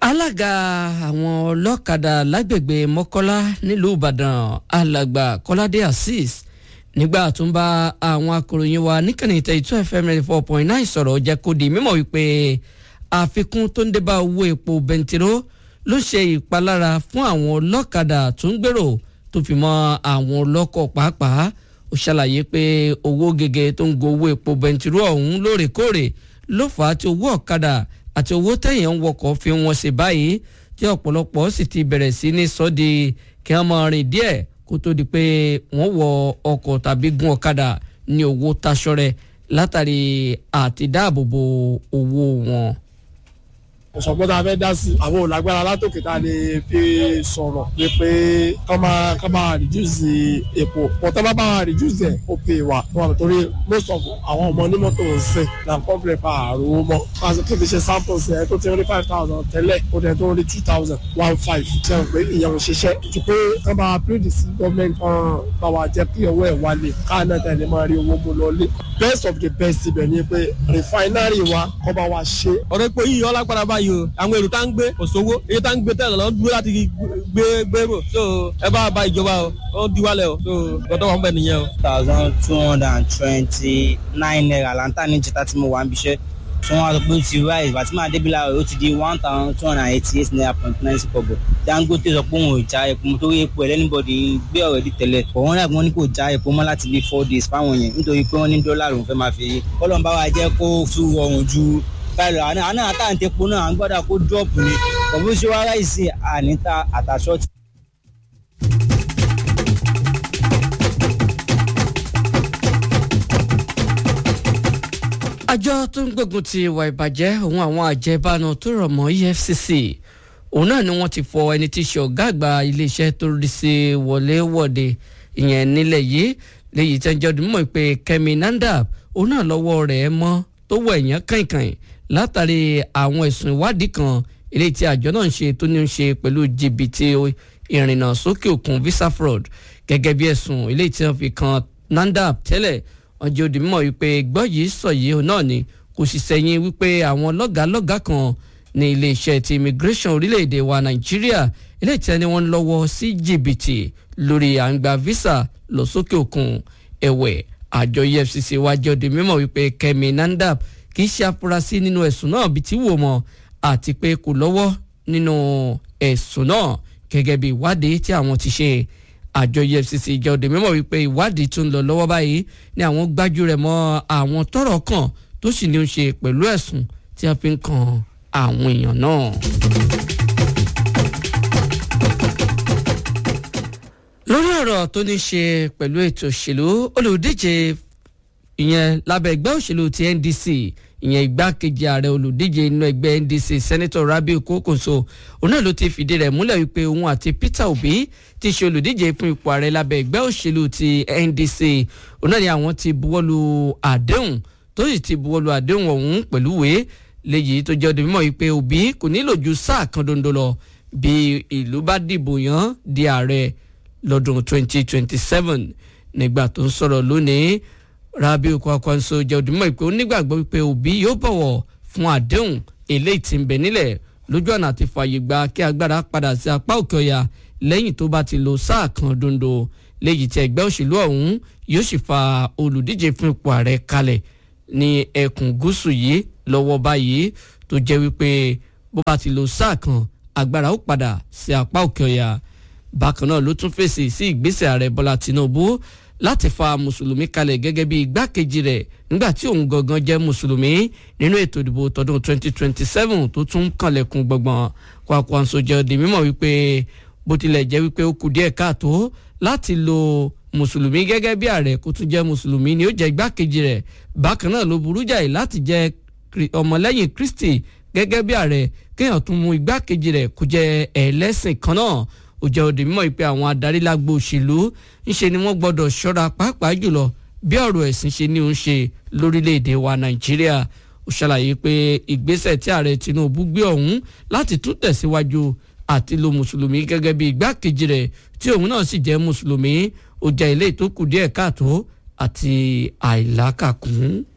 alága àwọn ọlọ́kadà lágbègbè mọ́kọ́lá nílùú ìbàdàn alàgbà kọ́ládé azeez nígbà tó ń bá àwọn akòròyìn wa níkànnì tẹ̀ two fm ninety four point nine sọ̀rọ̀ jẹ́ kó di mímọ̀ wípé àfikún tó ń dé bá owó epo bẹntiró ló ṣe ìpalára fún àwọn ọlọ́kadà tó ń gbèrò tó fi mọ́ àwọn ọlọ́kọ̀ pàápàá ó ṣàlàyé pé owó gègé tó ń go owó epo bẹntiró ọ̀hún lóòrèkóòrè ló fà á tí owó ọ̀kadà àti owó tẹ̀yàn ń wọkọ̀ fi wọn ṣe báyìí tí ọ̀pọ̀lọpọ̀ sì ti bẹ̀rẹ̀ sí ní sọ́ di kí wọ́n máa rìn díẹ̀ kó tó di pé wọ́n wọ ọkọ̀ tàbí gun ọ̀kadà ní owó taṣọrẹ látàrí àti dáàbòbò owó wọn. ọ̀sọ̀gbọ́n tá a fẹ́ dá sí àwọn òlágbára látòkè tá a lè fi sọ̀rọ̀ pé pé kọ́ máa kọ́ máa reduce epo pọ̀tọ́ bá bá wa reduce ẹ̀ ó pè wá wọn torí most of àwọn ọmọ onímọ́tò ń sìn na complain pa àrùn mọ́ pàṣẹ kí n fi ṣe samples ẹ̀ tó ti rí five thousand tẹ́lẹ̀ ó dẹ̀ tó rí two thousand one five ṣe ń pé ìyẹn ò ṣiṣẹ́ ju pé kọ́ bá wa plead sí gọ́ọ̀mẹ̀ntì kan bá wa jẹ́ kí owó ẹ̀ wálé káàná tẹ̀lé máa rí owó mú lọ lé best of the best ibẹ̀ ni pé refinery wa kọ́ bá wa ṣe. ọ̀rọ̀ epo yìí ọlágbára báyìí o àwọn èrò tá ń gbé kò sówó èyí tá ń gbé tẹ̀lé lọ dúró láti gbé gbèrò so ẹ bá ba ìjọba o ó di wálẹ̀ o so gbọ́dọ̀ wọn bẹ̀ nìyẹn o. thousand two hundred and twenty nine naira lanta ní jẹta tí mo wà ń bíṣẹ́ tí wọ́n á sọ pé ó ti rise bàtí máa débi láàrọ̀ ó ti di one thousand two hundred and eighty eight naira point nine six kọ̀bọ̀ dangote sọ pé òun ò já epo mo torí epo ẹlẹ́nibọ̀dì gbé ọ̀rẹ́ di tẹ̀lẹ̀ ọ̀wọ́n náà wọ́n ní kò já epo mọ́ láti bí four days fáwọn yẹn nítorí pé wọ́n ní dọ́là lòún fẹ́ máa fi kọ́lọ́n bá wa jẹ́ kó tún rọrùn ju báyìí lọ àná àtàǹtẹ̀ epo náà à ń gbọ́dọ̀ kó dọ́ọ̀pù ni pẹ̀lú ṣé wàá ráìsì àníta àtàṣọ́ọ̀tì. àjọ tó ń gbógun ti ìwà ìbàjẹ́ òun àwọn àjẹbánu tó rọ̀ mọ́ efcc òun náà ni wọ́n ti fọ ẹni tí í ṣe ọ̀gá àgbà iléeṣẹ́ tó rí sí wọléwọ̀de ìyẹn nílẹ̀ yìí léyìí tẹ́ ń jẹ́ ọdún mọ̀ pé kẹ́mi nandab òun náà lọ́wọ́ rẹ̀ mọ́ tó wọ ẹ̀yán kàìnkàìn látàrí àwọn ẹ̀sùn ìwádìí kan eléyìí tí àjọ náà ń ṣe tó ní í ṣe pẹ̀lú jìbìtì ìrìnnà sókè òkun visa fraud gẹ́gẹ́ bí ẹ̀sùn eléyìí tí wọ́n fi kan nandab tẹ́lẹ̀ wọ́n jẹ́ òdì mímọ̀ wípé gbọ́ yìí sọ yìí náà ni kò sì sẹ́yìn wípé àwọn lọ́gàálọ́gàá kan ní iléeṣẹ́ ti immigration orílẹ̀-èdè wa nàìjíríà eléyìí tí wọ́n ní wọ́n lọ́wọ́ sí jìbìtì lórí à ń gba visa lọ sókè òkun ẹ̀wẹ̀ àjọ efcc wá jẹ́ òdì mímọ̀ wípé kẹ́mi nandab kì í ṣe afurasí nínú ẹ̀sùn náà bíi tí wò mọ́ àti pé kò lọ́wọ́ nínú ẹ̀sùn náà gẹ́gẹ́ bí ìwádìí tí àwọn ti ṣe àjọ efcc jẹ́ òde mímọ̀ wípé ìwádìí tó ń lọ lọ́wọ́ báyìí ni àwọn gbájú rẹ̀ mọ́ àwọn tọ́rọ̀ kàn tó sì ní í ṣe pẹ̀lú ẹ̀sùn tí a fi ń kan àwọn èèyàn náà. lórí ọ̀rọ̀ tó ní ṣe pẹ̀lú ètò òṣèlú olùdíje ìyẹn lábẹ́ ẹgbẹ́ òṣèlú ti ndc ìyẹn igbákejì ààrẹ olùdíje inú ẹgbẹ́ ndc sẹ́nẹ́tọ̀ rabiu kókòso òun náà ló ti fìdí rẹ̀ múlẹ̀ wípé òun àti peter obi ti ṣe olùdíje fún ipò ààrẹ lábẹ́ ẹgbẹ́ òṣèlú ti ndc òun náà ni àwọn ti buwọ́lu àdéhùn tó sì ti buwọ́lu àdéhùn ọ̀hún pẹ̀lú ìwé léyìí tó jẹ́ ọdún mímọ́ wípé obi kò nílò ju sáà kan dondo lọ bí ìlú bá dìbò yàn di ààrẹ lọ́dún 2027 nígbà tó ń sọ̀rọ̀ lónìí rabiu kwakwanso jẹ́ òdìmọ̀ ìpè onígbàgbọ́ wípé òbí yóò bọ̀wọ̀ fún àdéhùn eléyìí tí ń bẹ nílẹ̀ lójú ọ̀nà àti fààyè gba kí agbára padà sí apá òkè ọ̀yà lẹ́yìn tó bá ti lo sáà kan dondo léyìí tí ẹgbẹ́ òṣèlú ọ̀hún yóò sì fa olùdíje fún ipò ààrẹ kalẹ̀ ní ẹkùn gúúsù yìí lọ́wọ́ báyìí tó jẹ́ wípé bó bá ti lo sáà kan agbára ó padà sí apá òkè ọ̀yà bákan náà ló tún fèsì sí ìgbésẹ̀ ààrẹ bọ́lá tinubu láti fa mùsùlùmí kalẹ̀ gẹ́gẹ́ bí igbákejì rẹ̀ nígbà tí òun gangan jẹ́ mùsùlùmí nínú ètò ìdìbò tọdún 2027 tó tún kànlẹ̀kùn gbọ̀ngbọ̀n Kwankwaso jẹ́ di mímọ̀ wípé bó tilẹ̀ jẹ́ wípé ó kù díẹ̀ káàtó láti lo mùsùlùmí gẹ́gẹ́ bí ààrẹ kó tún jẹ́ mùsùlùmí ni ó jẹ́ igbákejì rẹ̀ bákan náà ló burú jáì láti jẹ́ ọmọlẹ́yìn Kristi gẹ́gẹ́ bí ààrẹ kéèyàn tún mú igbákejì rẹ̀ kó jẹ́ ẹlẹ́sìn kan náà ó jẹ́ òde mímọ́ pé àwọn adarí lágbo òṣèlú ńṣe ni wọ́n gbọ́dọ̀ ṣọ́ra pàápàá jùlọ bí ọ̀rọ̀ ẹ̀sìn ṣe ní òun ṣe lórílẹ̀‐èdè wa nàìjíríà ó ṣàlàyé pé ìgbésẹ̀ tí ààrẹ tinubu gbé ọ̀hún láti tún tẹ̀síwájú àti lo mùsùlùmí gẹ́gẹ́ bí igbákejì rẹ̀ tí òun náà sì jẹ́ mùsùlùmí ó jẹ́ ilé ìtókù díẹ̀ káàtó àti àìlákàkún.